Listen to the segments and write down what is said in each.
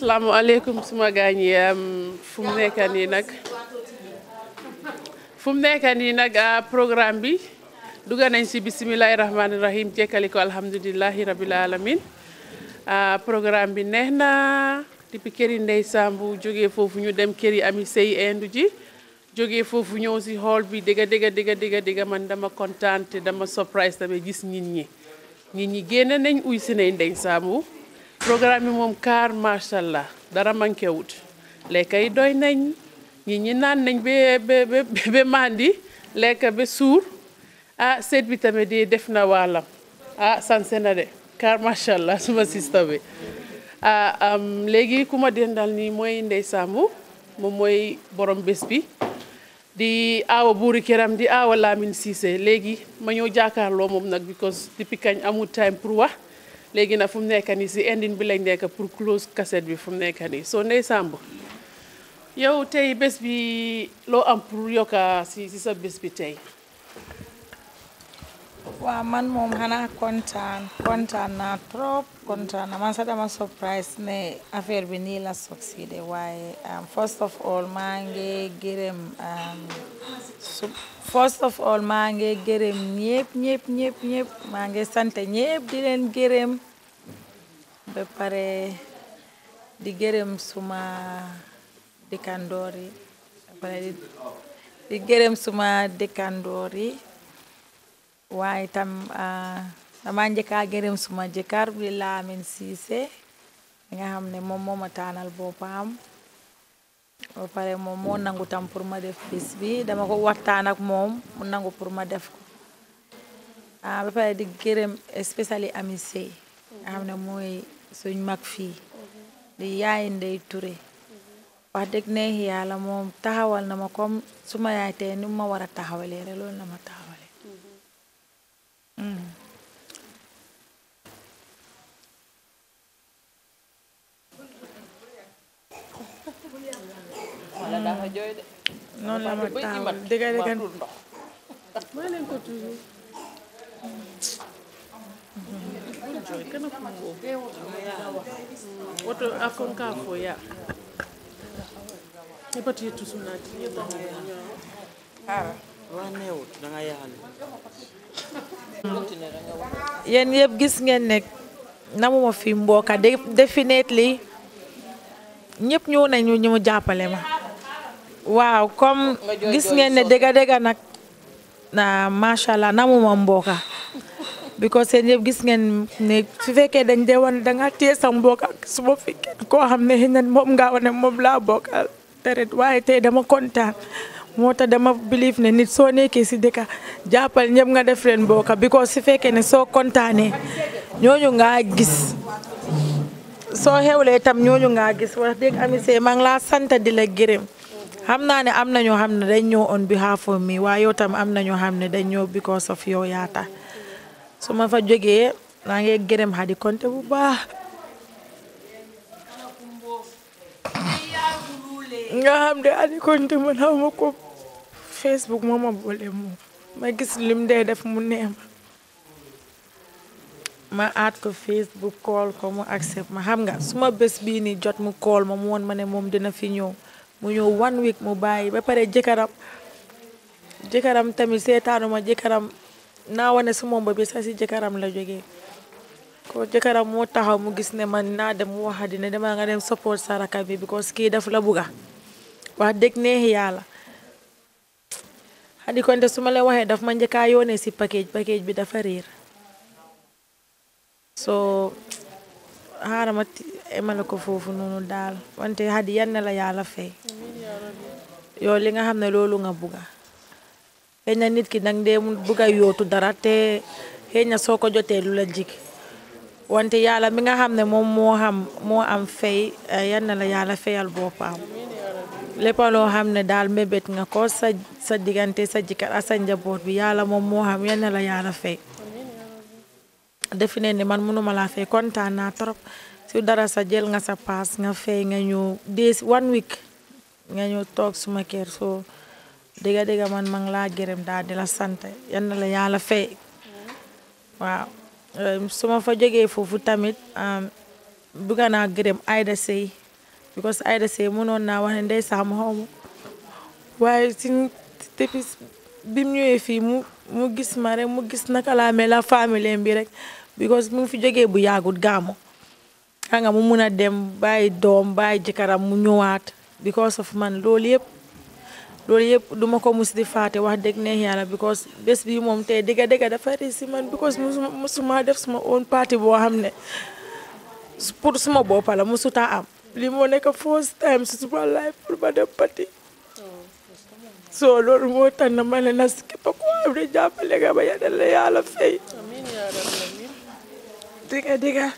asalaamaaleykum suma gaañ yi fu mu nekk nii nag fu mu nekk nii nag programme bi dugg nañ si bisimilahi rahmaani rahim jekkali ko alhamdulilahi rabil alamin programme bi neex na depuis këri Ndey Sambu jógee foofu ñu dem këri Ami Sey indu ji jógee foofu ñëw si hall bi dëgga dëgga dëgga dëgga dëgga man dama kontaan te dama surprise tamit gis nit ñi nit ñi génn nañ uy si nañ Ndey Sambu programme bi moom kaar macha allah dara manqué wut lekka yi doy nañ nit ñi naan nañ ba ba ba mandi lekk ba suur ah seet bi tamit di def na waalam ah sanse na de kaar macha allah suma sista bi ah léegi ku ma dendal nii mooy Ndey Sambu moom mooy borom bés bi di aawa buuri këram di aawa Lamine Cissé léegi ma ñëw jàkkaarloo moom nag because depuis kañ amul time pour wax léegi nag fu mu nekk nii si ending bi lañ nekk pour close cassette bi fu mu nekk nii soo Ndey Sambu yow tey bés bi loo am pour yokka si si sa bés bi tey waaw man moom xanaa kontaan kontaan naa trop kontaan na man sax dama surprise ne affaire bi nii la succédé waaye first of all maa ngi gërëm first of all maa ngi gërëm ñëpp ñëpp ñëpp ñëpp maa ngi sant ñëpp di leen gërëm ba pare di gërëm suma dëkkandoor yi ba pare di gërëm suma dëkkandoor yi waaye tam dama njëkkaa gërëm suma jëkkër bi Lamine Cissé nga xam ne moom moo ma taanal boppam ba pare moom moo nangu tam pour ma def bis bi dama ko waxtaan ak moom mu nangu pour ma def ko ba pare di gërëm especially Ami Sey nga xam ne mooy suñ mag fii di yaay Ndey Touré wax dëgg neex yàlla moom taxawal na ma comme suma yaay tey ni ma war a taxawalee rek loolu na ma taxawale noonu la ma taxawal dëgg dëgg may leen ko toujours kana kumbo woto afon ka fo ya epati tusunati yéen yëpp gis ngeen ne namuma fi mbooka definitely ñëpp ñëw nañu ñu mu jàppale ma waaw comme gis ngeen ne dëgga dëgga nag na macha allah namuma mbooka because seen yëpp gis ngeen ne su fekkee dañ dee wane danga téye sa mbooka su ma fi koo xam ne xëy na moom nga wane moom laa bokkal deret waaye tey dama kontaan moo tax dama believe ne nit soo nekkee si dëkka jàppal ñëpp nga def leen bokka because su fekkee ne soo kontaanee ñooñu ngaa gis soo xewlee itam ñooñu ngaa gis wax dëgg Ami Sey maa ngi laa sant di la gërëm xam naa ne am na ñoo xam ne dañ ñëw on behalf of me waaye yow tam am na ñoo xam ne dañ ñëw because of yow yaa tax su ma fa jógee maa ngi gërëm Hadi Konte bu baax nga xam ne Hadi Konte man xaw ma ko Facebook moo ma boole moom ma gis lim dee def mu neex ma ma aat ko Facebook call ko mu accept ma xam nga suma bés bii nii jot mu call ma mu woon ma ne moom dina fi ñëw mu ñëw one week mu bàyyi ba pare jëkkëram jëkkëram tamit seetaanuma jëkkëram naa wane su moom ba bi sax si jëkkëram la jógee ko jëkkëram moo taxaw mu gis ne man naa dem mu wax dina dama nga dem support saraka bi because kii daf la bugga wax dëgg neex yàlla Hadi Konte su ma la waxee daf ma njëkkaa yoone si package package bi dafa réer so xaaral ma emale ko foofu noonu daal wante Hadi yan na la yàlla fay yow li nga xam ne loolu nga bugga xëy na nit ki nag dee mu bugga yootu dara te xëy na soo ko jotee lu la jig wante yàlla mi nga xam ne moom moo xam moo am fay yan na la yàlla fayal boppam lépp loo xam ne daal mébét nga ko sa sa diggante sa jëkkër ak sa njaboot bi yàlla moom moo xam yan na la yàlla fay defi ne ni man mënuma laa fay kontaan naa trop su dara sa jël nga sa paas nga fay nga ñëw des one week nga ñëw toog suma kër soo dëgga dëgga man ma ngi laa gërëm daal di la sant yan na la yàlla fay waaw su ma fa jógee foofu tamit bugga naa gërëm Aida Sey because Aida Sey mënoon naa wax ne ndey saam xaw ma waaye si depuis bi mu ñëwee fii mu mu gis ma rek mu gis naka laa mel la famille bi rek because mu fi jógee bu yàggut gaamu xam nga mu mun a dem bàyyi doom bàyyi jëkkëram mu ñëwaat because of man loolu yëpp loolu yëpp duma ko mus di faate wax dëgg neex yàlla because bés bi moom tey dëgga dëgga dafa rëy si man because musuma musuma def suma own party boo xam ne pour suma boppa la musuta am li moo nekk first time si suma life pour ma dem party so loolu moo tax na ma ne na si képp ko am ne jàppale nga ba yàlla la yàlla fay dëgga dëgga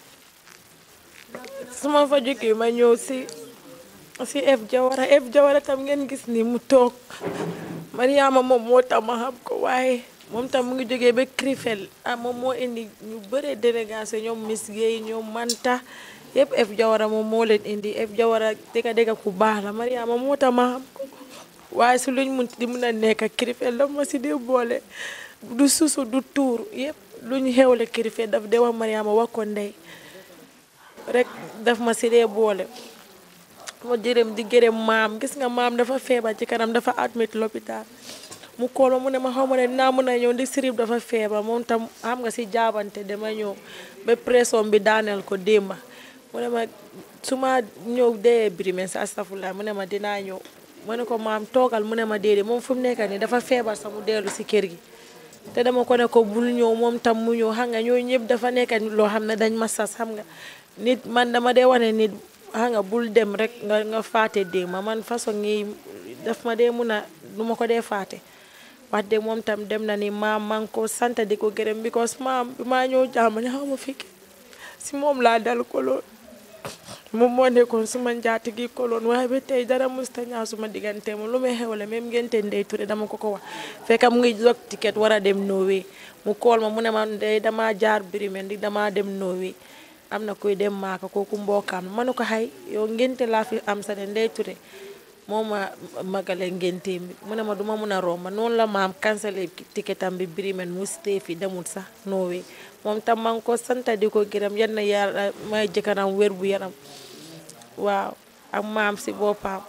suma fa jógee ma ñëw si si F Jawara F Jawara tam ngeen gis ni mu toog Mariama moom moo tax ma xam ko waaye moom tam mu ngi jógee ba Krifel ah moom moo indi ñu bëre délégation ñoom Miss Guèye ñoom Manta yëpp F Jawara moom moo leen indi F Jawara dëgga dëgga ku baax la Mariama moo tax ma xam ko waaye su luñ mun di mun a nekk Krifel daf ma si dee boole du susu du tuur yëpp luñ xewle Krifel daf dee wax Mariama wax ko ndey rek daf ma si dee boole ma jërëm di gërëm maam gis nga maam dafa feebar ci kanam dafa admit l'hôpital mu kool ma mu ne ma xaw ma ne dinaa mën a ñëw ndi sirib dafa feebar moom tam xam nga si jaabante dama ñëw ba pression bi daaneel ko démba mu ne ma su ma ñëw dee birimen sa astafurlah mu ne ma dinaa ñëw mu ne ko maam toogal mu ne ma déedéet moom fu mu nekk nii dafa feebar sa mu dellu si kër gi te dama ko ne ko bul ñëw moom tam mu ñëw xam nga ñooñu ñëpp dafa nekk loo xam ne dañ ma sas xam nga nit man dama dee wane nit xam nga bul dem rek nga nga faate dee ma man façon ngi daf ma dee mun a du ma ko dee faate wax dëgg moom tam dem na ni maam maa ngi ko sant di ko gërëm because maam bi maa ñëw jàmm ne xaw ma fekk si moom laa dal koloon moom moo nekkoon suma njaati gi koloon waaye ba tey dara musta ñaaw suma diggante moom lu may xewle même ngente Ndey Touré dama ko ko wax fekk mu ngi jog ticket war a dem Norway mu kool ma mu ne ma ndey dama jaar Birmingham di dama dem Norway am na kuy dem maaka kooku mbokkaam ma ne ko xay yow ngénte laa fi am sa de Ndey Touré moo ma magale ngénte mi mu ne ma duma mun a romba noonu la maam cancellé ticketam bi Birmingham mu stay fi demul sax Norway moom tam maa ngi ko sant di ko gërëm yan na yàlla may jëkkanam wér bu yaram waaw ak maam si boppam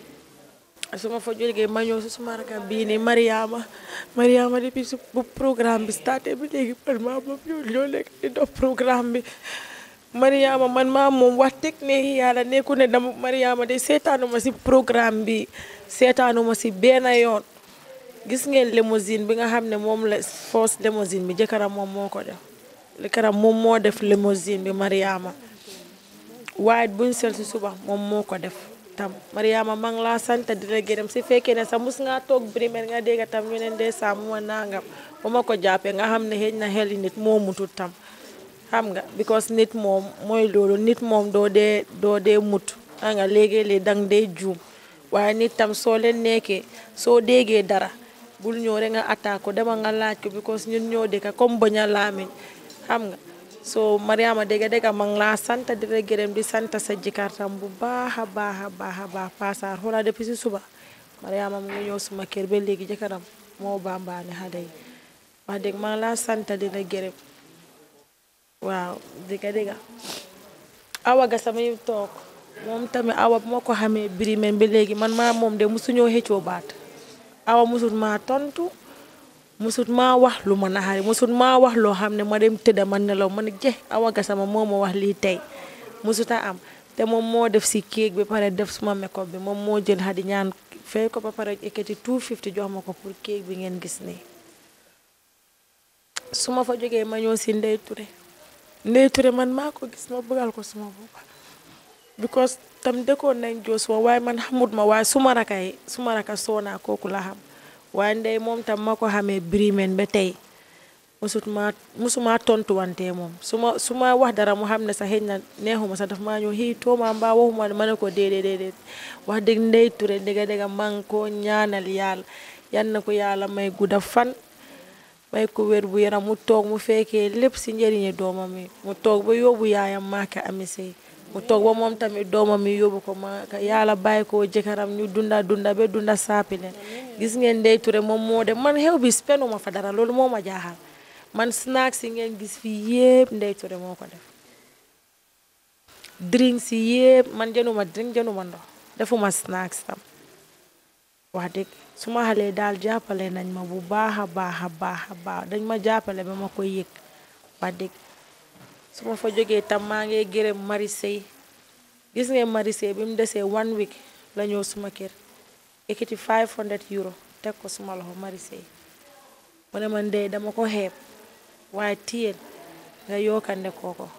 su ma fa jógee ma ñëw si suma rakam bii nii Mariama Mariama depuis su bu programme bi starté bi léegi man maa moom ñoo ñoo nekk di dox programme bi Mariama man maa moom wax dëgg ne yàlla nekku ne dama Mariama de seetaanuma si programme bi seetaanuma si benn yoon gis ngeen limousine bi nga xam ne moom la force limousine bi jëkkëram moom moo ko def jëkkëram moom moo def limousine bi Mariama waaye buñ sel si suba moom moo ko def tam Mariama maa ngi laa sant di la gërëm si fekkee ne sax mus ngaa toog Birmingham nga dégg tam ñu ne ndey saa mu ma nangam ba ma ko jàppee nga xam ne xëy na xel nit moo mutut tam xam nga because nit moom mooy loolu nit moom doo dee doo dee mut xam nga léegi-léeg dang dee juum waaye nit tam soo leen nekkee soo déggee dara bul ñëw rek nga attaque ko dama nga laaj ko because ñun ñoo dëkka comme bañ a laamiñ xam nga so Mariama dégg dégg ma ngi laa sant di la gërëm di sant sa jëkkër tam bu baax a baax a baax a baax Pasar xoolal depuis si suba Mariama mu ngi ñëw suma kër ba léegi jëkkëram moo bambaane xale yi wax dëgg ma ngi laa sant di la gërëm waaw dégg dégg awa ga sama yu toog moom tamit awa bu ma ko xamee Birmingham ba léegi man maa moom de musu ñëw xëccoo baat awa musut maa tontu musut maa wax lu ma naxari musut maa wax loo xam ne ma dem tëdda ma nelaw ma ne je awa ga sama moo ma wax lii tey musuta am te moom moo def si kéeg bi pare def suma makeup bi moom moo jël xadi ñaan fay ko ba pare ekkati 250 jox ma ko pour kéeg bi ngeen gis nii su ma fa jógee ma ñëw si Ndey Touré Ndey Touré man maa ko gis ma bëggal ko suma boppa because tam dëkkoon nañ joos wa waaye man xamut ma waaye suma raka yi suma raka soonaa kooku la xam waaye ndey moom tam ma ko xamee Birmingham ba tey musut maa musuma tontuwante moom su ma su ma wax dara mu xam ne sax xëy na neexuma sax daf maa ñëw xii tooma mbaa waxuma ma ne ko déedéet déedéet wax dëgg Ndey Touré dëgga dëgga maa ngi ko ñaanal yàlla yan na ko yàlla may gudda fan may ko wér bu yaram mu toog mu fekkee lépp si njëriñi doomam yi mu toog ba yóbbu yaayam maaka ami sey mu toog ba moom tamit doomam yi yóbbu ko maaka yàlla bàyyi ko jëkkëram ñu dunda dunda ba dunda saapi leen gis ngeen Ndey Touré moom moo dem man xew bi penuma fa dara loolu moo ma jaaxal man snack si ngeen gis fii yépp Ndey Touré moo ko def drinks yi yëpp man jënuma drink jënuma ndox defuma snacks tam wax dëgg suma xale daal jàppale nañ ma bu baax a baax a baax a baax dañ ma jàppale ba ma koy yëg wax dëgg su ma fa jógee tam maa ngi gërëm Marisey gis ngeen Marisey bi mu desee one week la ñëw suma kër ekkiti 500 euro teg ko suma loxo Marisey mu ne man de dama ko xeeb waaye tiyeen nga yokkande kooko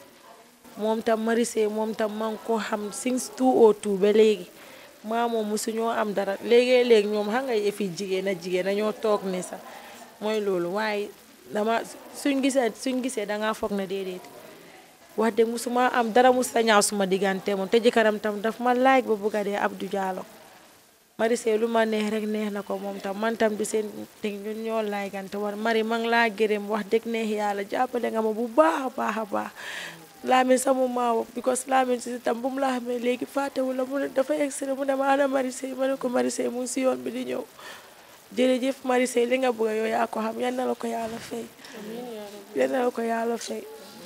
moom tam Marisey moom tam maa ngi ko xam since 202 ba léegi maa moom musu ñoo am dara léegi-léegi ñoom xam nga yëfi jigéen a jigéen a ñoo toog ni sax mooy loolu waaye dama suñ gisee suñ gisee dangaa foog na déedéet wax dëgg musuma am dara mus sa ñaaw suma diggante moom te jëkkëram tam daf ma laaj ba bugga dee Abdou Diallo Marisey lu ma neex rek neex na ko moom tam man tam di seen ting ñun ñoo laygante war mari ma ngi laa gërëm wax dëgg neex yàlla jàppale nga ma bu baax a baax a baax Lamin sama maawo because Lamin si tam bu mu la xamee léegi fàttewu la mu ne dafa extra mu ne ma ana Marisey ma ne ko Marisey mu ngi si yoon bi di ñëw jërëjëf Marisey li nga bëgg yow yaa ko xam yal na la ko yàlla fay yal na la ko yàlla fay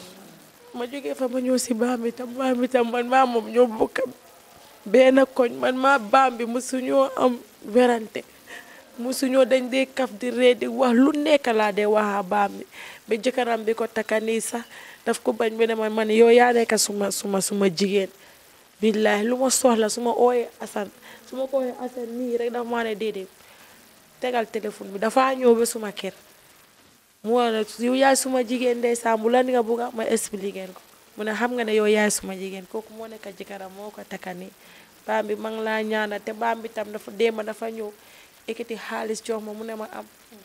ma jógee fa ma ñëw si baam bi tam baam bi tam man maa moom ñoo bokk benn koñ man maa baam bi musuñoo am werante musuñoo dañ dee kaf di ree di wax lu nekk laa dee waxaa baam bi ba jëkkëram bi ko takka nii sax daf ko bañ ba ne ma man yow yaa nekk suma suma suma jigéen billahi lu ma soxla su ma ooyee asan su ma ko ooyee asan nii rek dafa maa ne déedéet tegal téléphone bi dafa ñëw ba suma kër mu ne yow yaay suma jigéen ndeysaan bu la nga bugga ma expliqué ko mu ne xam nga ne yow yaay suma jigéen kooku moo nekk jëkkëram moo ko takka nii baam bi ma ngi laa ñaanal te baam bi tam dafa déema dafa ñëw ekkati xaalis jox ma mu ne ma am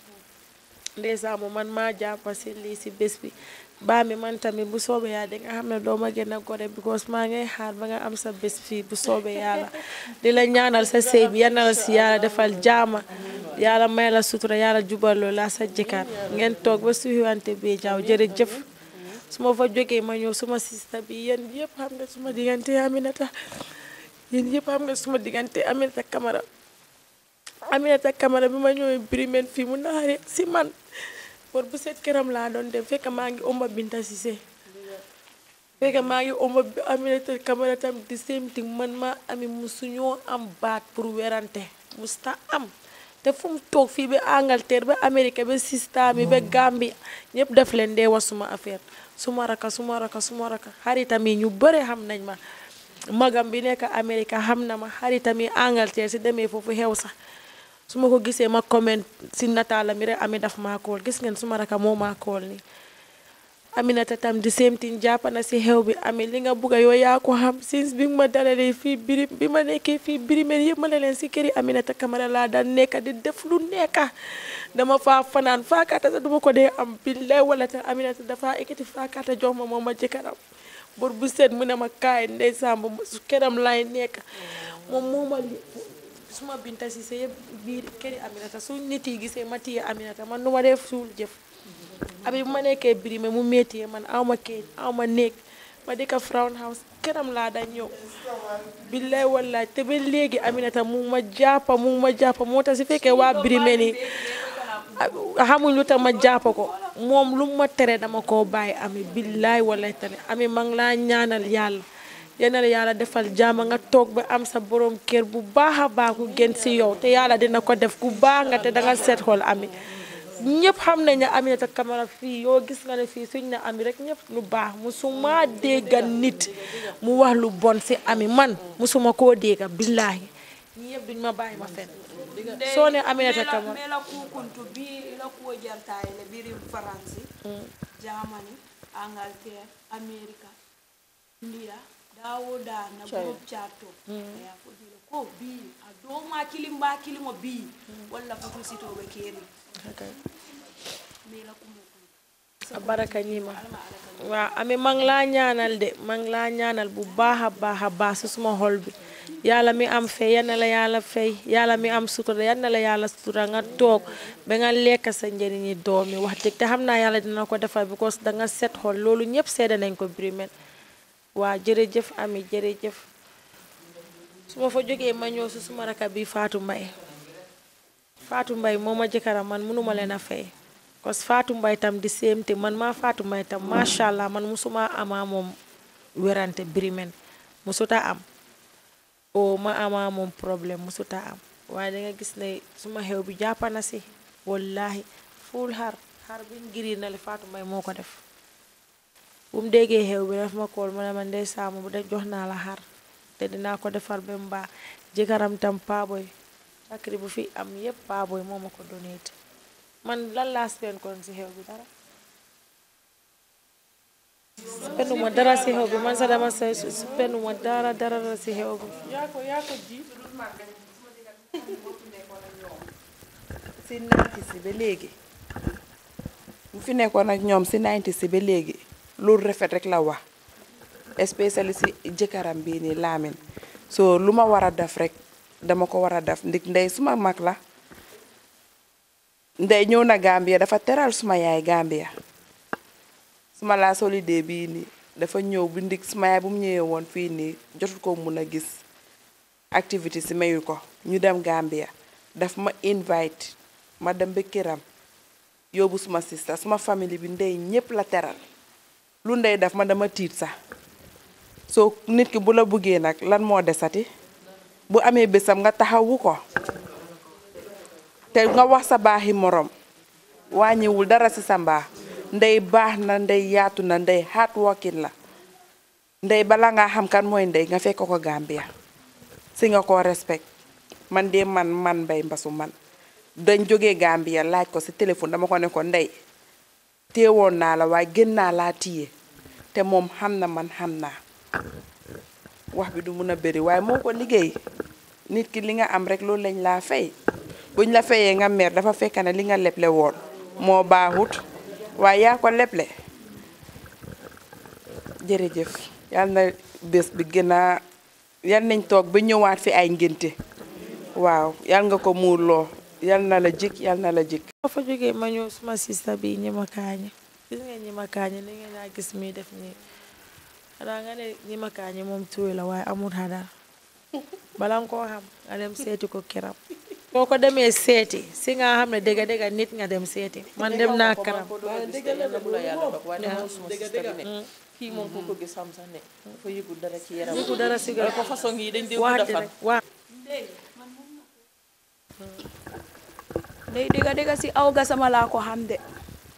ndeysaan mu man maa jàppa si lii si bés bi baam bi man tamit bu soobee yàlla di nga xam ne doo ma gën a gore because maa ngay xaar ba nga am sa bés fii bu soobee yàlla di la ñaanal sa sëy bi yal na la si yàlla defal jaama yàlla may la sutura yàlla jubaloo la sa jëkkër ngeen toog ba suyuwante bi jaaw jërëjëf su ma fa jógee ma ñëw suma sista bi yéen yëpp xam nga suma diggante Aminata yéen yëpp xam nga suma diggante Aminata Camara Aminata Camara bi ma ñëwee Birimène fii mu naxare si man pour bu set këram laa doon dem fekk maa ngi omba Binta Cissé fekk maa ngi omba Aminata Camara tam di same thing man maa ami musuñoo am baat pour werante musta am te fu mu toog fii ba Angleterre ba Amérique ba sista mi ba Gambie ñëpp def leen dee wax suma affaire suma raka suma raka suma raka xaritam yi ñu bëre xam nañ ma magam bi nekk Amérique xam na ma xaritam yi Angleterre si demee foofu xew sax su ma ko gisee ma comment si nataala mi rek ami daf maa kool gis ngeen suma raka moo maa kool nii Aminata tam di same thing jàpp na si xew bi ami li nga bugga yow yaa ko xam since bi ma dalalee fii birim bi ma nekkee fii birimeen yëpp ma ne leen si këri Aminata Camara laa daan nekka di def lu nekka dama faa fanaan faakaata sax duma ko dee am billaay wala te Aminata dafa ekkati faakaata jox ma moom ma jëkkëram bor bu set mu ne ma kaay ndeysaan ba su këram laay nekk moom moo ma suma binta si sa yëpp biir këri Aminata su nit yi gisee ma téye Aminata man nu ma def suul jëf abi bu ma nekkee birime mu métier man aw ma kayit aw ma néeg ma dëkk Frown House këram laa daan ñëw billaay wallaay te ba léegi Aminata mu ma jàppa mu ma jàppa moo tax si fekkee waa birime ni xamuñ lu tax ma jàppa ko moom lu ma tere dama koo bàyyi ami billaay wallaay tane ami ma ngi laa ñaanal yàlla yenal yàlla defal jaama nga toog ba am sa borom kër bu baax a baax ku gën si yow te yàlla dina ko def ku baax nga te danga seet xool ami ñëpp xam nañ ne Aminata Camara fii yoo gis nga ne fii suñ ne ami rek ñëpp lu baax musuma dégga nit mu wax lu bon si ami man musuma koo dégga billaahi ñi yëpp duñ ma bàyyi ma fen soo ne Aminata Camara mela kukuntu bi ila kuwo jantaye le biri faransi germany angleterre america india dawo da na group chatto ya fodile ko bi a do ma kilim ba kilimo bi walla fotu sitoɓe keri mela kumo a baraka ñima waaw ami ma ngi laa ñaanal de ma ngi laa ñaanal bu baax a baax a baax si suma xol bi yàlla mi am fay yal na la yàlla fay yàlla mi am sutura yal na la yàlla sutura nga toog ba nga lekk sa njëriñi doom yi wax dëgg te xam naa yàlla dina ko defal because da nga set xol loolu ñëpp seede nañ ko Birima waa jërëjëf ami jërëjëf su ma fa jógee ma ñëw si suma raka bi Fatou Mbaye Fatou Mbaye moo ma jëkkëram man mënuma leen a fay parce que Fatou Mbaye tam di séem te man maa Fatou Mbaye tam macha allah man musuma amaa moom werante birimen musuta am o ma ama moom problème musuta am waaye da nga gis ne suma xew bi jàppana si wallahi fuul xar xar biñ giri na le Fatou Mbye moo ko def bu mu déggee xew bi daf ma kool ma ne ma ndey saamu bu de jox naa la xar te dinaa ko defar ba mu baax jëkkëram tam paaboy sakri bu fi am yépp paaboy moo ma ko donate man lan laa spend kon si xew bi dara spenduma dara si xew bi man sa dama sa spenduma dara dara dara si xew bi yaa ko yaa ko ji si nayti si ba léegi bu fi nekkoon ak ñoom si nayti si ba léegi loolu rafet rek la wax especially si jëkkëram bii nii Lamin so lu ma war a def rek dama ko war a def ndik ndey suma mag la ndey ñëw na Gambia dafa teral suma yaay Gambia suma laa solide bii nii dafa ñëw bi ndik suma yaay bu mu ñëwee woon fii nii jotul ko mun a gis activité si mayu ko ñu dem Gambia daf ma invite ma dem ba këram yóbbu suma sista suma famille bi ndey ñépp la teral lu ndey def ma dama tiit sax soo nit ki bu la buggee nag lan moo desati bu amee bésam nga taxawu ko te nga wax sa baaxi morom wàññiwul dara ci sa mbaax ndey baax na ndey yaatu na ndey hard working la ndey bala nga xam kan mooy ndey nga fekk ko Gambia si nga ko respect man de man man mbay mbasu man dañ jógee Gambia laaj ko si téléphone dama ko ne ko ndey téewoon naa la waaye gën naa laa téye te moom xam na man xam naa wax bi du mun a bëri waaye moo ko liggéey nit ki li nga am rek loolu lañ laa fay buñ la fayee nga mer dafa fekk ne li nga leble woon moo baaxut waaye yaa ko leble jërëjëf yal na bés bi gën a yal nañ toog ba ñëwaat fi ay ngénte waaw yal nga ko muurloo yal na la jik yal na la jik ma fa jógee ma ñëw suma sista bi ñi ma kaañe gis ngeen ñi ma kaañe ni ngeen naa gis mi def nii xanaa nga ne ñi ma kaañe moom tuuy la waaye amul xadar bala nga koo xam nga dem seeti ko kiram boo ko demee seeti si nga xam ne dëgga dëgga nit nga dem seeti man dem naa karam kii moom ku ko gis xam sax ne dafa yëgul dara ci yaram yëgu dara si ko façon yi dañ dee wax gudda fan rek wax ndey dëgga dëgga si aw gasama laa ko xam de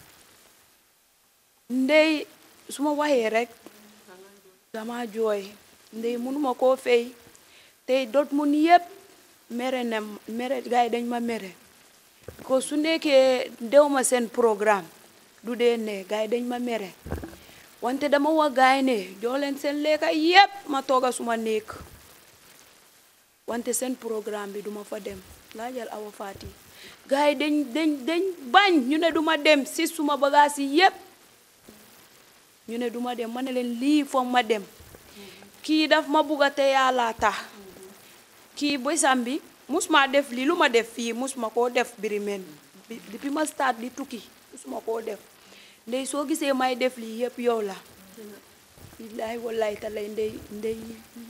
ndey su ma waxee rek dama jooy ndey mënuma koo fay tey dot mun yépp mere na mere gars yi dañ ma mere ko su nekkee dew ma seen programme du dee ne gars yi dañ ma mere wante dama wax gars yi ne jox leen seen lekka yépp ma tooga suma néeg wante seen programme bi duma fa dem laajal awa faati gars yi dañ dañ dañ bañ ñu ne duma dem si suma bagaas yi yépp ñu ne duma dem ma ne leen lii foog ma dem kii daf ma bugga te yàlla tax kii bésam bi musuma def lii lu ma def fii musuma koo def birimeen bi depuis ma start di tukki musuma koo def ndey soo gisee may def lii yépp yow la billaahi wallaahi talay ndey ndey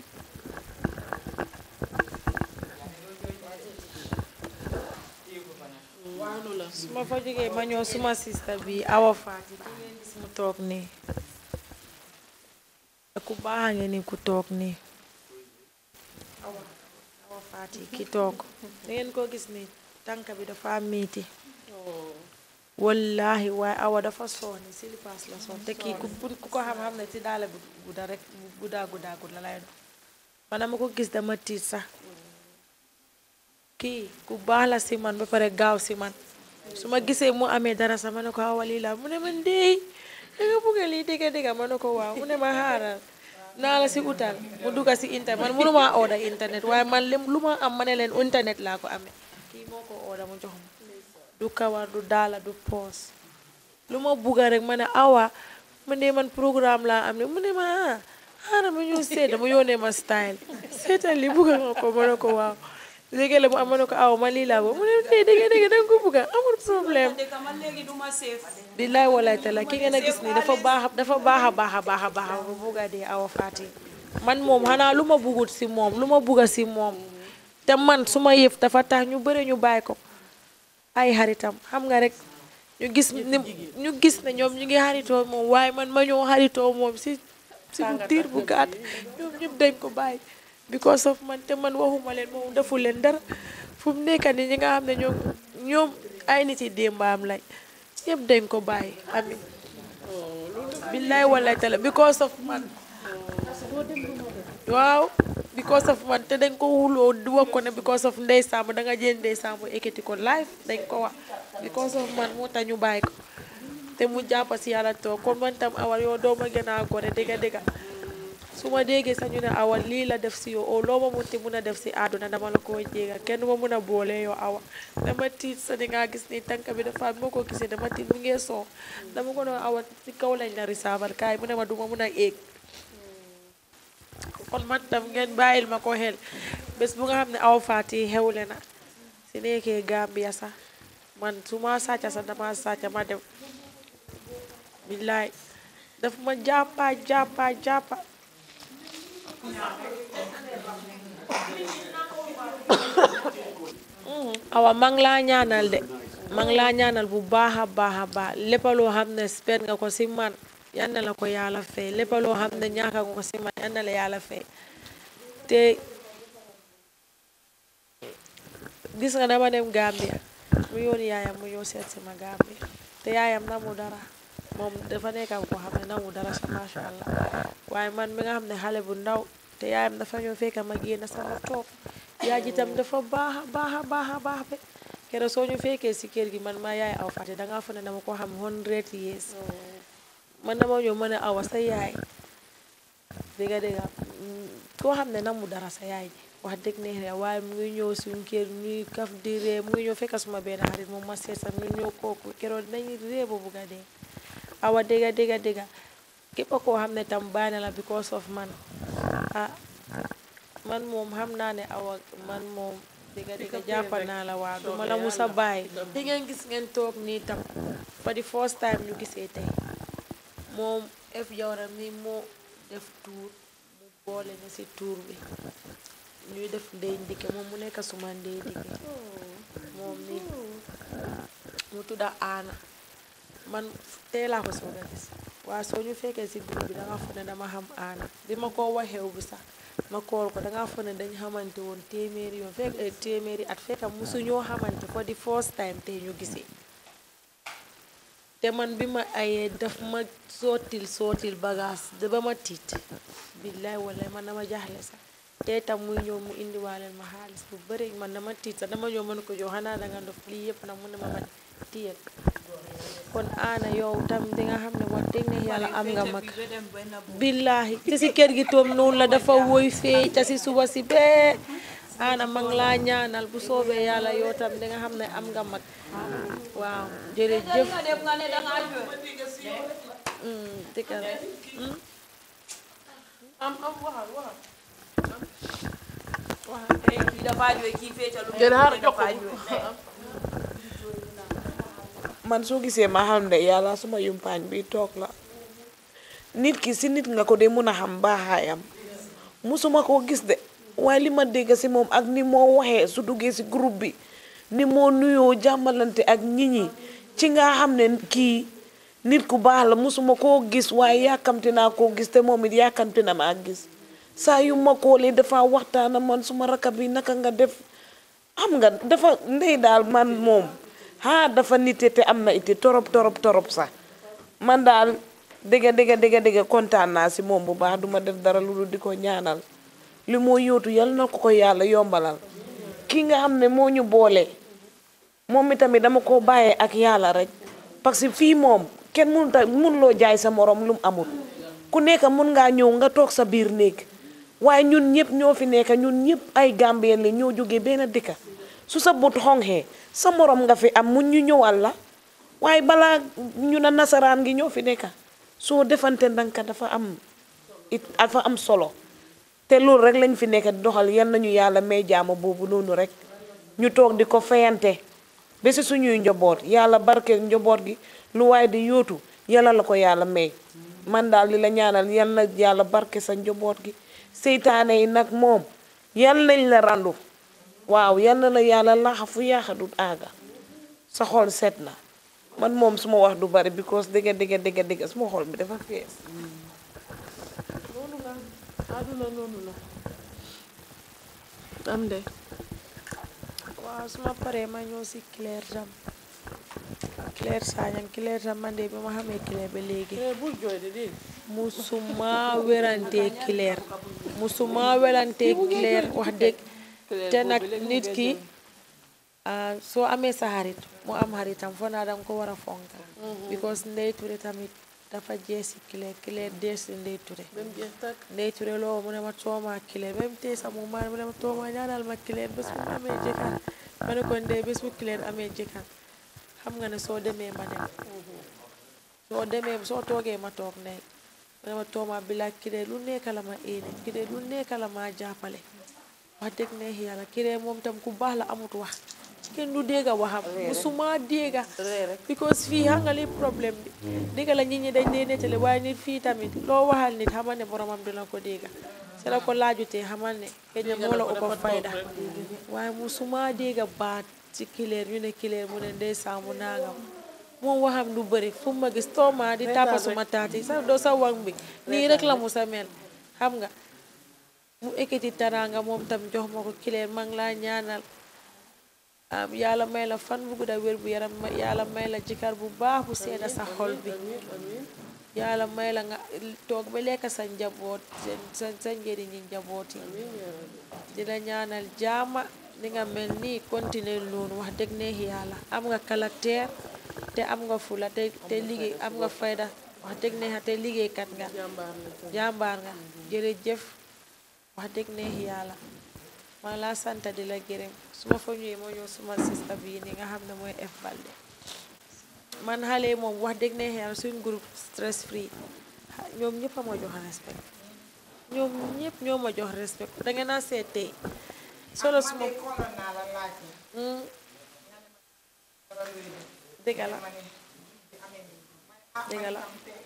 su ma fa jógee ma ñëw suma sista bi awa faati ki ngeen gis mu toog nii ku baax a ngi ni ku toog nii awa awa faati ki toog da ngeen ko gis ni tànk bi dafa miiti wallahi waaye awa dafa sooni silipaas la soon te kii ku ku ko xam-xam ne ci daala bu gudda rek bu guddaa guddaa gudda lay doon man dama ko gis dama tiit sax kii ku baax la si man ba pare gaaw si man su ma gisee mu amee dara sax ma ne ko awa lii la mu ne man dey danga bugga lii dégga dégga ma ne ko waaw mu ne ma xaaral naa la si utal mu dugga si internet man mënuma order internet waaye man lim lu ma am ma ne leen internet laa ko amee kii moo ko order mu jox ma du kawar du daala du poos lu ma bugga rek ma ne awa mu ne man programme laa am ne mu ne ma ah xaaral ma ñëw seet dama yónnee ma style seetal li bugga nga ko ma ne ko waaw léegi la mu am ma ne ko awa ma lii laa ko mu ne dee dégg dégg danga ko bugga amul problème man léegi duma seef billaay walaay tala ki ngeen a gis ni dafa baax dafa baax a baax a baax a baax bu bugga dee awa faati man moom xanaa lu ma bugut si moom lu ma bugga si moom te man su ma yëf dafa tax ñu bëri ñu bàyyi ko ay xaritam xam nga rek ñu gis ni ñu gis ne ñoom ñu ngi xaritoo moom waaye man ma ñëw xaritoo moom si suñu diir bu gàtt ñoom ñëpp dañ ko bàyyi because of man te man waxuma leen moom defu leen dara fu mu nekk nii ñi nga xam ne ñoom ñoom ay nit yi démbaam lañ ñëpp dañ ko bàyyi amin billaay wallaay tala because of man waaw because of man te dañ ko wuloo di wax ko ne because of ndey Samb da nga jël ndey Samb ekkati ko live dañ ko wax because of man moo tax ñu bàyyi ko te mu jàpp si yàlla toog kon man tam awal yow doo ma gën a gore dëgga dëgga su ma déggee sax ñu ne awal lii la def si yow o loo ma munti mun a def si àdduna dama la koo jéega kenn ma mun a boole yow awa dama tiit sa di nga gis ni tànk bi dafa moo ko gisee dama tiit mu ngee soo dama ko doon awa si kaw lañ la risaabal kaay mu ne ma duma mun a éeg kon man tam ngeen bàyyil ma ko xel bés bu nga xam ne aw faati xewle na si nekkee Gambia sax man su ma sàcca sax dama sàcca ma dem billaay daf ma jàppa jàppa jàppa awa ma ngi laa ñaanal de ma ngi laa ñaanal bu baax a baax a baax lépp loo xam ne spend nga ko si man yal na la ko yàlla fay lépp loo xam ne ñaaka nga ko si man yal na la yàlla fay te gis nga dama dem Gambia mu yóoni yaayam mu ñëw seet si ma Gambia te yaayam namu dara moom dafa nekk ko xam ne namu dara sa masha Allah waaye man mi nga xam ne xale bu ndaw te yaayam dafa ñëw fekk ma génn sama toog yaay ji tam dafa baax a baax a baax a baax be keroog soo ñu fekkee si kër gi man maa yaay aw fàtte dangaa fa ne dama ko xam hundred years man dama ñëw ma ne awa sa yaay dégga dégga koo xam ne namu dara sa yaay ji wax dëgg neex na waaye mu ngi ñëw suñ kër ñuy kaf di ree mu ngi ñëw fekk suma benn xarit moom ma seet sax ñu ñëw kooku keroog dañuy ree ba bugga dee awa dégga dégga dégga képp koo xam ne tam bàyyi na la because of man ah man moom xam naa ne awa man moom dégga dégga jàppal naa la waa duma la musa bàyyi di ngeen gis ngeen toog nii tam for the first time ñu gisee tey moom ef jawra mi moo def tuur mu boole ni si tuur bi ñuy def ndey ndike moom mu nekk suma ndey ndike moom ni mu tudda aana man tey laa ko soog a gis waaye soo ñu fekkee si groupe bi danga foog ne dama xam aana bi ma ko waxew bi sax ma kool ko danga foog ne dañ xamante woon téeméeri yoon fekk téeméeri at fekk musu ñoo xamante for the first time tey ñu gisee te man bi ma ayee daf ma sootil sootil bagage da ba ma tiit billaay wallaay man dama jaaxle sax te tam muy ñëw mu indiwaaleel ma xaalis bu bëri man dama tiit sax dama ñëw mën ko jox xanaa danga dof lii yëpp nag mu ne ma man tiyel kon aana yow tam di nga xam ne wax dëgg ne yàlla am nga mag billaahi te si kër gi toom noonu la dafa woy feey te si suba si bee aana ma ngi laa ñaanal bu soobee yàlla yow tam di nga xam ne am nga mag waaw jërëjëf dëgg la am am waxal waxal kii dafa jooy kii féetalu jël xaar jox ko man soo gisee ma xam ne yàlla suma yumpaañ bi toog la nit ki si nit nga ko de mun a xam baaxaayam musuma koo gis de waaye li ma dégg si moom ak ni moo waxee su duggee si groupe bi ni moo nuyoo jàmmalante ak nit ñi ci nga xam ne kii nit ku baax la musuma koo gis waaye yàkkamti naa koo gis te moom it yàkkamti na maa gis saa yu ma koolee dafa waxtaana man suma rakab bi naka nga def xam nga dafa ndey daal man moom ah dafa nite te am na ite torop torop torop sax man daal dëgga dëgga dëgga dëgga kontaan naa si moom bu baax duma def dara lu dul di ko ñaanal li moo yóotu yal na ko ko yàlla yombalal ki nga xam ne moo ñu boole moom itamit dama ko bàyyee ak yàlla rek parce que fii moom kenn mënut a mënuloo jaay sa morom lu mu amul ku nekk mun ngaa ñëw nga toog sa biir néeg waaye ñun ñëpp ñoo fi nekk ñun ñëpp ay gambien li ñoo jógee benn dëkka su sa but xonxee sa morom nga fi am mu ñu ñëwal la waaye balaa ñu na nasaraan gi ñoo fi nekka soo defante ndanka dafa am it dafa am solo te loolu rek lañ fi nekk di doxal yal nañu yàlla may jaama boobu noonu rek ñu toog di ko fayante ba si suñuy njaboot yàlla barke njaboot gi lu waaye di yóotu yàlla la ko yàlla may man daal li la ñaanal yal na yàlla barke sa njaboot gi seytaane yi nag moom yal nañ la randu waaw yal na la yàlla laxa fu yaaxa du aaga sa xol set na man moom suma wax du bari because dëgga dëgga dëgga dëgga suma xol bi dafa fees àdduna noonu la am de waaw su ma paree ma ñëw si Claire tam Claire Sagnang Claire tam man de bi ma xamee Claire ba léegi Claire bul jooy de dégg musuma werante Claire musuma werante Claire wax dëgg te nag nit ki ah, soo amee sa xarit mu am xaritam foo naa danga ko war a fonka because Ndey Touré tamit dafa jees si Claire Claire dees si Ndey Touré même jeex takk Ndey Touré loo mu ne ma tooma Claire même tey sax mu ma mu ne ma tooma ñaanal ma Claire bés bu mu amee jëkkër ma ne ko ndey bés bu Claire amee jëkkër xam nga ne soo demee ma dem soo demee soo toogee ma toog ne mu ne ma tooma bi la Claire lu nekk la ma éene Claire lu nekk la ma jàppale wax dëgg ne yàlla Claire moom tam ku baax la amut wax kenn du dégga waxam musuma dégga because fii xam nga li problème bi dégga la nit ñi dañ dee nettali waaye nit fii tamit loo waxal nit xamal ne boromam dina ko dégga se la ko laajutee xamal ne xëy na moo la ëpp fayda waaye musuma dégga baat ci Claire ñu ne Claire mu ne ndeysaan mu nangam moom waxam du bëri fu ma gis tooma di tàppa suma taati sa doo sa wang bi nii rek la mu sa mel xam nga mu ekkati taraanga moom tam jox ma ko Claire maa ngi laa ñaanal am yàlla may la fan bu gudda wér bu yaram ma- yàlla may la jëkkër bu baax bu seeda sa xol bi yàlla may la nga toog ba lekk sa njaboot seen sa sa njëriñi njaboot yi di la ñaanal jaama ni nga mel nii continuer noonu wax dëgg neex yàlla am nga caractère te am nga fula te te liggéey am nga fayda wax dëgg neex te liggéeykat nga jàmbaar nga jërëjëf wax dëgg neex yàlla maa ngi laa sant di la gërëm su ma fa ñëwee moo ñëw suma sista bii ni nga xam ne mooy F Balde man xale yi moom wax dëgg neex yàlla suñ groupe stress free xa- ñoom ñëpp a ma jox respect ñoom ñëpp ñoo ma jox respect da ngeen a seet tey solo suma Hmm. dëgg la dëgg la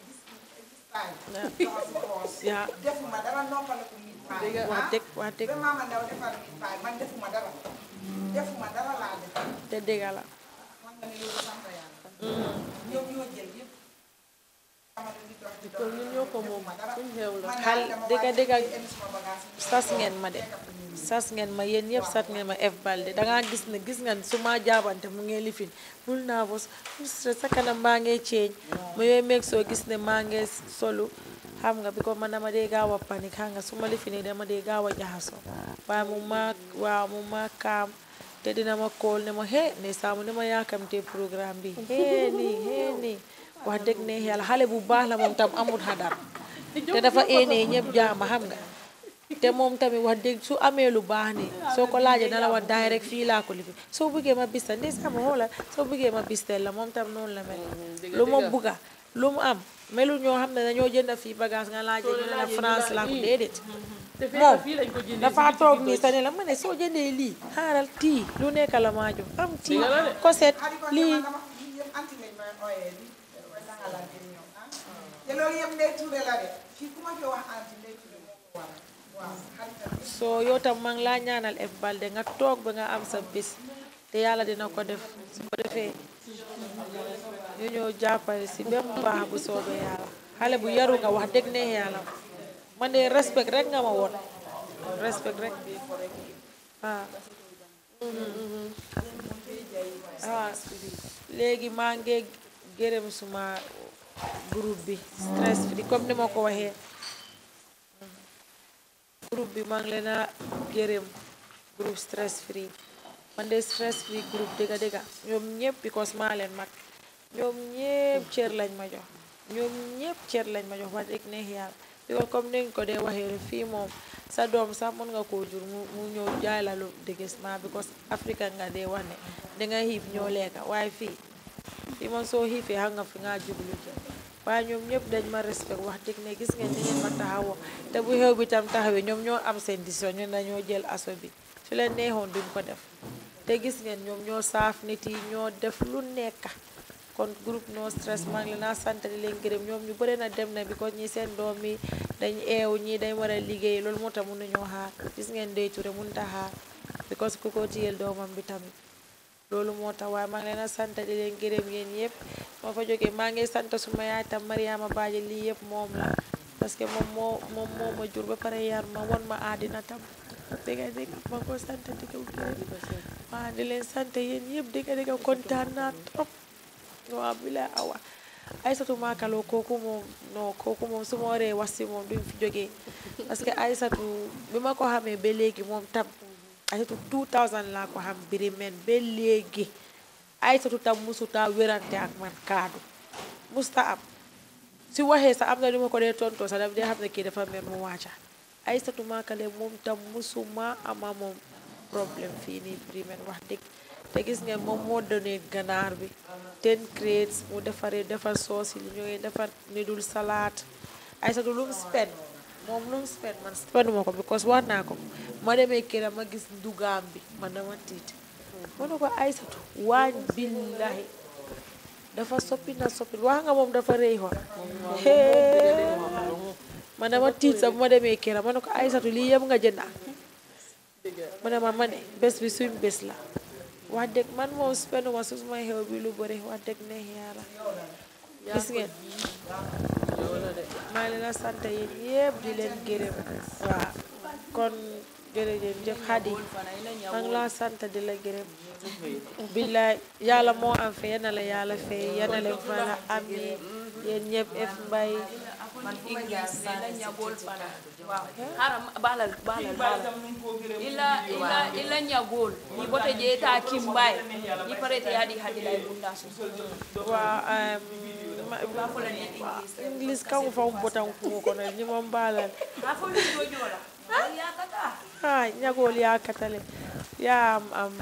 yaa defuma dara noppaliku nit paay wax dëgg wax dëgg ba maama ndaw defar nit paay man defuma dara defuma dara laa def te dëgg la man nga ne loolu sant yàlla ñoom ñoo jël yëpp xamante ni dox di dox kon ñun ñoo ko moom suñ xew la man xal daal dama dëgg wàcc dëgg indi suma bagage yi sas ngeen ma de sas ngeen ma yéen ñëpp sas ngeen ma F Balde dangaa gis ne gis nga su ma jaabante mu ngi lifin bul nervous bul stress sa kanam maa ngi ceeñ ma yooyu meeg soo gis ne maa ngi solu xam nga bi ko man dama dee gaaw a panique xam nga su ma lifini dama dee gaaw a jaxasoo waaye mu ma waaw mu ma kaam te dina ma kool ne ma hee ne saamu ne ma yaakamtee programme bi hee nii hee nii wax dëgg ne yàlla xale bu baax la moom tam amul xadar te dafa éenee ñëpp jaama xam nga te moom tamit wax dëgg su amee lu baax ni soo ko laajee na la wax daay rek fii laa ko lifi soo bëggee ma bistal ndey sama xoola soo bëggee ma bistal la moom tam noonu la mel lu ma bugga lu mu am melu ñoo xam ne dañoo jënd fii bagage nga laajee ñu ne la France laa ko déedéet te moom fekk fii lañ ko jëndee dafa toog nii sa ne la ma ne soo jëndee lii xaaral tii lu nekk la maa jox am tii Dëgg la de. koset xarit ko lii dama dama lii yëpp anti lañ may ooyee di way dangalante ni ñoom ah te loolu yëpp ndey tuure la de fii ku ma fi wax anti ndey tuure moo ko waral waaw xaritam bi soo yow tam maa ngi laa ñaanal F Balde nga toog ba nga am sa bis te yàlla dina ko def su ko defee ñu ñëw jàppale si ba mu baax bu soobee yàlla xale bu yaru nga wax dëgg ne yàlla man de respect rek nga ma woon respect rek waaw waaw léegi maa ngi gërëm suma groupe bi stress free comme ni ma ko waxee groupe bi maa ngi leen a gërëm groupe stress free man de stress free groupe dëgga dëgga ñoom ñëpp because maa leen mag ñoom ñëpp cër lañ ma jox ñoom ñëpp cër lañ ma jox wax dëgg neex yàlla because comme ni nga ko dee waxee rek fii moom sa doom sax mën nga koo jur mu mu ñëw jaay la lu déguisement because Africa nga dee wax ne danga xiif ñoo lekka waaye fii fii moom soo xiifee xam nga fi nga jublu jëm waaye ñoom ñëpp dañ ma respect wax dëgg ne gis ngeen ni ngeen ma taxawoo te bu xew bi tam taxawee ñoom ñoo am seen décision ñu dañoo jël aso bi su leen neexoon duñ ko def te gis ngeen ñoom ñoo saaf nit yi ñoo def lu nekk kon groupe no stress maa ngi leen a sant di leen gërëm ñoom ñu bëri na dem na bi ko ñi seen doom yi dañ eew ñii dañ war a liggéey loolu moo tax mun nañoo xaar gis ngeen Ndeye Touré mun ta xaar because ku ko tiyel doomam bi tamit loolu moo tax waaye maa ngi leen a sant di leen gërëm yéen yëpp ma fa jógee maa ngi sant suma yaay tam Mariama Baaji lii yëpp moom la parce que moom moo moom moo ma jur ba pare yar ma won ma àddina tam dëgg dëgg ma ko sant di ko gërëm waaw di leen sant yéen yëpp dëgg dëgg kontaan naa trop waaw bi la awa Aysatu Maakaloo kooku moom non kooku moom su ma waree wax si moom duñ fi jógee parce que Aysatu bi ma ko xamee ba léegi moom tam Aysatu 2000 laa ko xam biri men ba léegi Aysatu tam musuta wérante ak man kaadu musta am si waxee sax am na lu ma ko dee tontoo sax daf dee xam ne kii dafa mer mu wàcca Aysatu Maakale moom tam musuma ama moom problème fii nii biri men wax dëgg te gis ngeen moom moo donné ganaar bi ten crates mu defaree defar soos yi li ñooy defar ni dul salaat Aysatu lu mu spend moom lu mu spend man spenduma ko because wax naa ko ma demee këram ma gis ndugaam bi man dama tiit ma ne ko Aysatu waañ billahi dafa soppi na soppi wax nga moom dafa rëy xool man dama tiit sax bu ma demee këram ma ne ko Aysatu lii yëpp nga jënda ma ne ma ma ne bés bi suñ bés la wax dëgg man moom spenduma su ma xew bi lu bëri wax dëgg neex yàlla gis ngeen maa ngi leen a sant yéen yëpp di leen gërëm waaw kon jërëjëf jëf Xadi maa ngi laa sant di la gërëm billaay yàlla moo am fe yana la yàlla fay yana leen fana am yi yéen ñëpp ef mbay man English ila ñagol fana waaw haram balal balal balal ila ila ila ñagol ni bote je ta kimbay ni parete yadi hadi lay bunda so waaw English kan fa botan ko kono ni mon balal ha fo ni jojola ya kata ha ñagol ya katale ya am am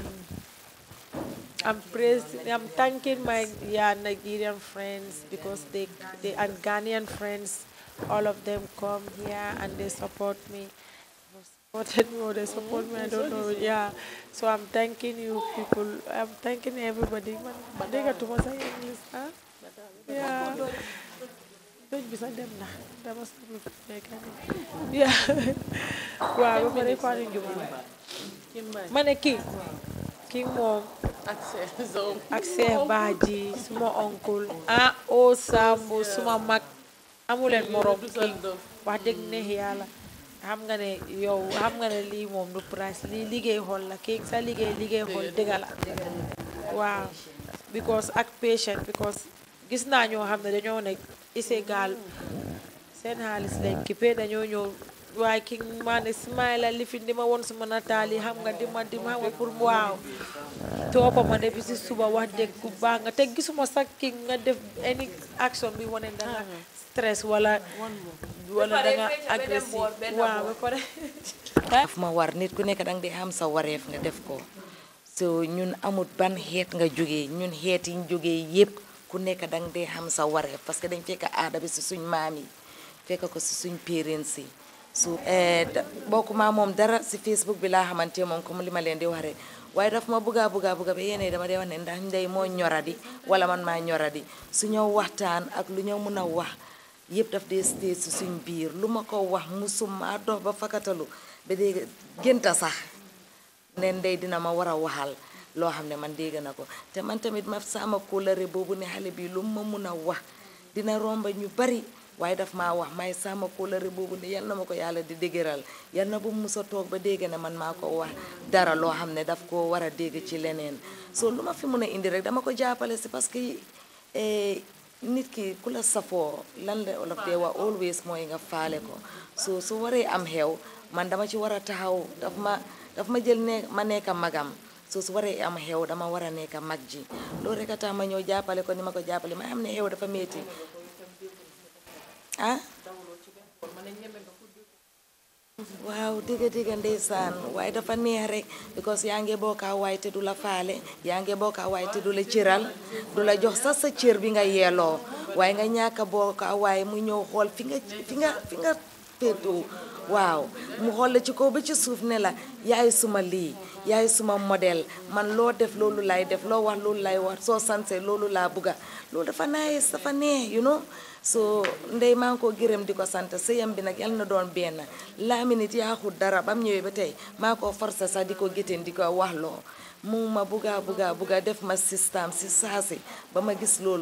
I'm praising, I'm thanking my yeah, Nigerian friends because they, they and Ghanaian friends, all of them come here and they support me. Supported me or they support me, I don't know. Yeah, so I'm thanking you people. I'm thanking everybody. Man, they got to say English, huh? Yeah. Don't be sad them now. That must be Yeah. Wow, we're going to Ma ne kii kii moom ak seen zoom ak Seex Baaji suma oncle ah o Sambu suma mag amuleen morom kii wax dëgg neex yàlla xam nga ne yow xam nga ne lii moom du price lii liggéey xool la kii sa liggéey liggéey xool dëgga la waaw because ak patient because gis naa ñoo xam ne dañoo nekk ise gaal seen xaalis lañ kippee dañoo ñëw waaye ki maa ne smile li fi di ma woon suma nataal yi xam nga di ma di ma xam nga pour waaw toppa ma depuis si suba wax dëgg bu baax nga te gisuma sax ki nga def any action bi wane da nga stress wala wala da nga agressif waaw ba pare daf ma war nit ku nekk danga di xam sa wareef nga def ko so ñun amut ban xeet nga jógee ñun xeet yi ñu jógee yépp ku nekk danga di xam sa wareef parce que dañ fekk aada bi si suñ maam yi fekk ko si suñ parents yi su bokkuma moom dara si facebook bi laa xamante moom comme li ma leen di wax rek waaye daf ma bugga bugga bugga ba yéen dama dee wax ne ndax ndey moo ñoradi wala man maa ñoradi su ñëw waxtaan ak lu ñëw mun a wax yëpp daf dee stay si suñ biir lu ma ko wax musuma dox ba fakatalu ba dégg génta sax ne ndey dina ma war a waxal loo xam ne man dégg na ko te man tamit ma sama kóllëre boobu ne xale bi lu ma mun a wax dina romba ñu bari waaye daf maa wax may sama kóllëre boobu ne yal na ma ko yàlla di dëgëral yal na bu musa toog ba dégg ne man maa ko wax dara loo xam ne daf ko war a dégg ci leneen so lu ma fi mun a indi rek dama ko jàppale si parce que nit ki ku la safoo lan la olof dee wax always mooy nga faale ko so su waree am xew man dama ci war a taxaw daf ma daf ma jël ne ma nekk magam so su waree am xew dama war a nekk mag ji loolu rek a tax ma ñëw jàppale ko ni ma ko jàppale ma xam ne xew dafa metti ah waaw digga digga ndeysaan waaye dafa neex rek because yaa ngi bokkaa waay te du la faale yaa ngi bokkaa waay te du la cëral du la jox sax sa cër bi nga yeeloo waaye nga ñàkk a bokkaa waaye mu ñëw xool fi nga fi nga fi nga féetoo waaw mu xool la ci kaw ba ci suuf ne la yaay suma lii yaay suma modèle man loo def loolu lay def loo wax loolu lay wax soo sansee loolu laa bugga loolu dafa nice dafa neex you know so ndey maa ngi ko gërëm di ko sant sëyam bi nag yal na doon benn laami nit yaaxut dara bam ñëwee ba tey maa ko forcé sax di ko gétteen di ko wax loo mu ma bugga bugga bugga def ma système si saasi ba ma gis loolu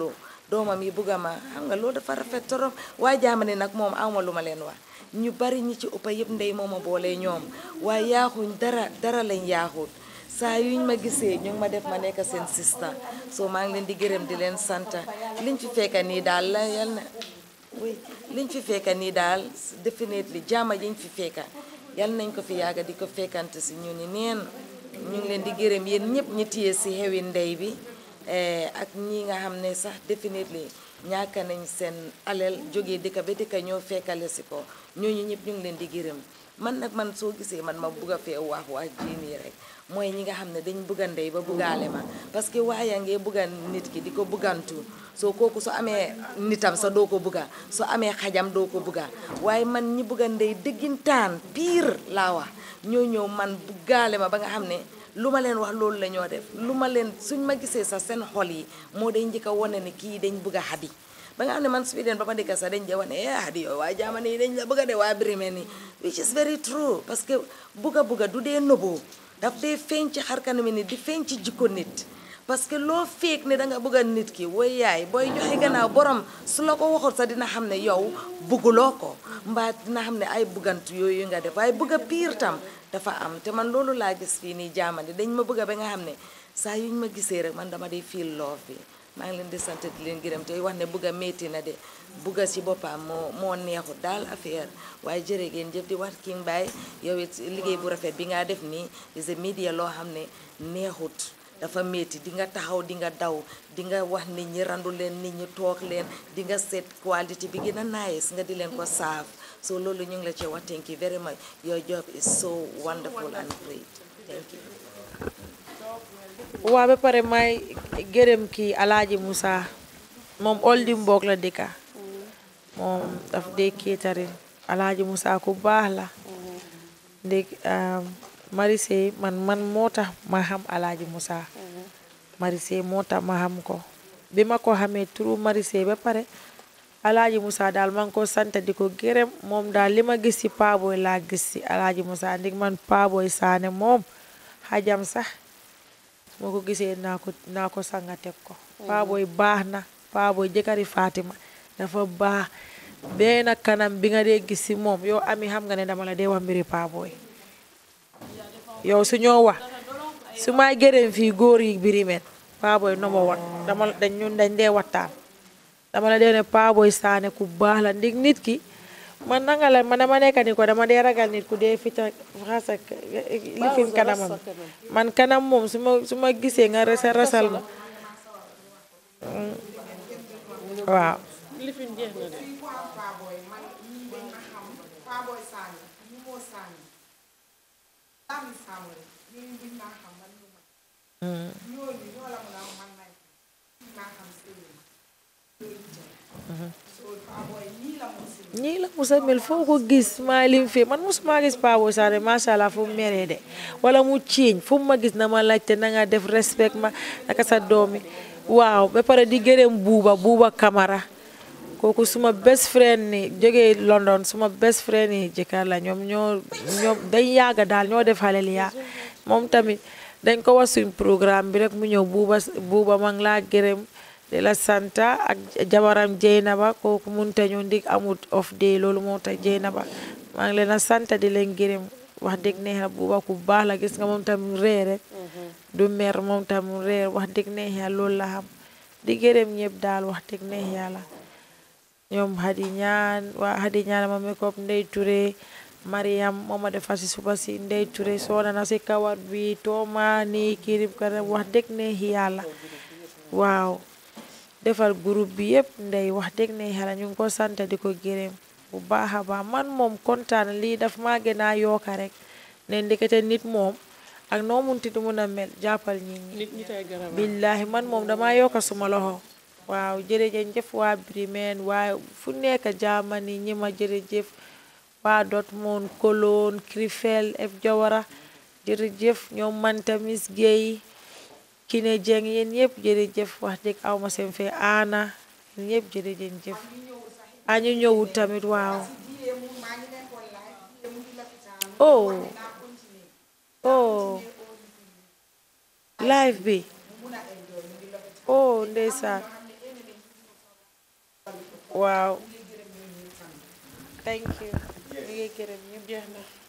doomam yi bugga ma xam nga loolu dafa rafet torop waaye jaamani nag moom awma lu ma leen wax ñu bari ñi ci ëppa yëpp ndey moom a boole ñoom waaye yaaxuñ dara dara lañ yaaxut saa yuñ ma gisee ñu ngi ma def ma nekk seen sista soo maa ngi leen di gërëm di leen santa liñ fi fekka nii daal la yal na oui liñ fi fekka nii daal definitely jaama yiñ fi fekka yal nañ ko fi yàgga di ko fekkante si ñu ni neen ñu ngi leen di gërëm yéen ñëpp ñi téye si xewi ndey bi ak ñi nga xam ne sax definitely ñàkk nañ seen alal jógee dëkka ba dëkka ñoo fekkale si ko ñooñu ñëpp ñu ngi leen di gërëm man nag man soo gisee man ma bugg a fee wax wax jii nii rek mooy ñi nga xam ne dañ bugga ndey ba buggaale ma parce que waaye ngee bugga nit ki di ko buggantu soo kooku su amee nitam sa doo ko bugga su amee xajam doo ko bugga waaye man ñi bugga ndey dëggintaan pire laa wax ñoo ñëw man buggaale ma ba nga xam ne lu ma leen wax loolu la ñoo def lu ma leen suñ ma gisee sax seen xol yi moo day njëkk a wane ne kii dañ bugg a xadi ba nga xam ne man su fi den ba ma dëkk sax dañ de wane eh xadi yow waa jaamane yi dañ la bëgg a de waa Birima ni which is very true parce que bugga bugga du dee nëboo daf dee feeñ ci xar kanami nit di feeñ ci jikko nit parce que loo feek ne da nga bëgg a nit ki woy yaay booy joxe gannaaw borom su la ko waxul sax dina xam ne yow bugguloo ko mbaa dina xam ne ay buggantu yooyu nga def waaye bëgg a piir tam dafa am te man loolu laa gis fii nii jaamandi dañ ma bëgg a ba nga xam ne saa yuñ ma gisee rek man dama day feel love bi maa ngi leen di sant di leen gërëm te wax ne bëgg a métti na de bëgg a ci boppam moo moo neexut daal affaire waaye jërë ngeen jëf di wax King Bay yow it liggéey bu rafet bi nga def nii is a media loo xam ne neexut dafa métti di nga taxaw di nga daw di nga wax nit ñi randu leen nit ñi toog leen di nga seet quality bi gën a nice nga di leen ko saaf so loolu ñu ngi la ci wax thank you very much your job is so wonderful and great thank you waa ba pare may gërëm kii Alaaji Moussa moom oldi mboog la dëkka moom daf dee kéetarin Alaaji Moussa ku baax la ndég Marisé man man moo tax ma xam Alaaji Moussa Marisé moo tax ma xam ko bi ma ko xamee turu Marisé ba pare Alaaji Moussa daal ma ngi ko sant di ko gërëm moom daal li ma gis ci Paaboy laa gis ci Alaaji Moussa ndig man Paaboy Saane moom xajam sax moo ko gisee naa ko naa ko sanga teg ko Paaboy baax na Paaboy jëkkëri Fatima dafa baax benn kanam bi nga dee gis ci moom yow ami xam nga ne dama la dee wax mbiri Paaboy yow su ñoo wax su may gërëm fii góor yi Birima Paaboy no ma wat dama dañ ñun dañ dee waxtaan dama la dee ne Paaboy Saane ku baax la ndig nit ki man nanga la man dama nekk ni ko dama dee ragal nit ku dee fita xasa lifin kanamam man kanam moom su ma su ma gisee nga rasa rasal ma waaw lifin jeex na de Paaboy man ñii dañ ma xam Paaboy Sané ñu moo Sané Sané Sané ñooñu dañ maa xam man ñu ma ñooñu ñoo la mun a man may maa xam sëriñ so Paaboy ñii la mu si ñii la musa mel foo ko gis maa lim fii man musuma gis Paaboy Sané macha allah fu mu meree de wala mu ciiñ fu mu ma gis na ma laajte na nga def respect ma naka sa doomi waaw ba pare di gërëm buuba buuba Camara kooku suma best friend ni jógee London suma best friend yi jëkkër la ñoom ñoo ñoom dañ yàgga daal ñoo def xalel yaa moom tamit dañ ko wax suñ programme bi rek mu ñëw buuba buuba ma ngi laa gërëm di la santa ak jabaram Jeynaba kooku munte ñu ndig amut off day loolu moo tax Jeynaba maa ngi leen a santa di leen gërëm wax dëgg neex na buuba ku baax la gis nga moom tamit ree rek du mer moom tamit ree wax dëgg neex yàlla loolu la xam di gërëm ñëpp daal wax dëgg neex yàlla ñoom Hadi ñaan waa Hadi ñaan ma makeup Ndey Touré Mariam moo ma defar si suba si Ndey Touré soona na si kawar bi tooma ni kirib kanam wax dëgg neex yàlla waaw defar groupe bi yëpp ndey wax dëgg neex yàlla ñu ngi ko sant di ko gërëm bu baax a baax man moom kontaan lii daf maa gën a yokka rek ne ndekete nit moom ak noo munti du mun a mel jàppal nit ñi nit ñi tey garab billahi man moom dama yokka suma loxo waaw jërëjëf waa Birima waaye fu nekk Germany ñi ma jërëjëf waa Dortmund Cologne Krefeld F Jawara jërëjëf ñoom Manta Miss Guèye Kine Jeng yéen ñëpp jërëjëf wax dëgg aw ma seen fee aana yéen ñëpp jërëjëf a ñu ñëwul tamit waaw oh oh live bi oh ndeysaan waaw thank you ñu ngi gërëm ñëpp jeex na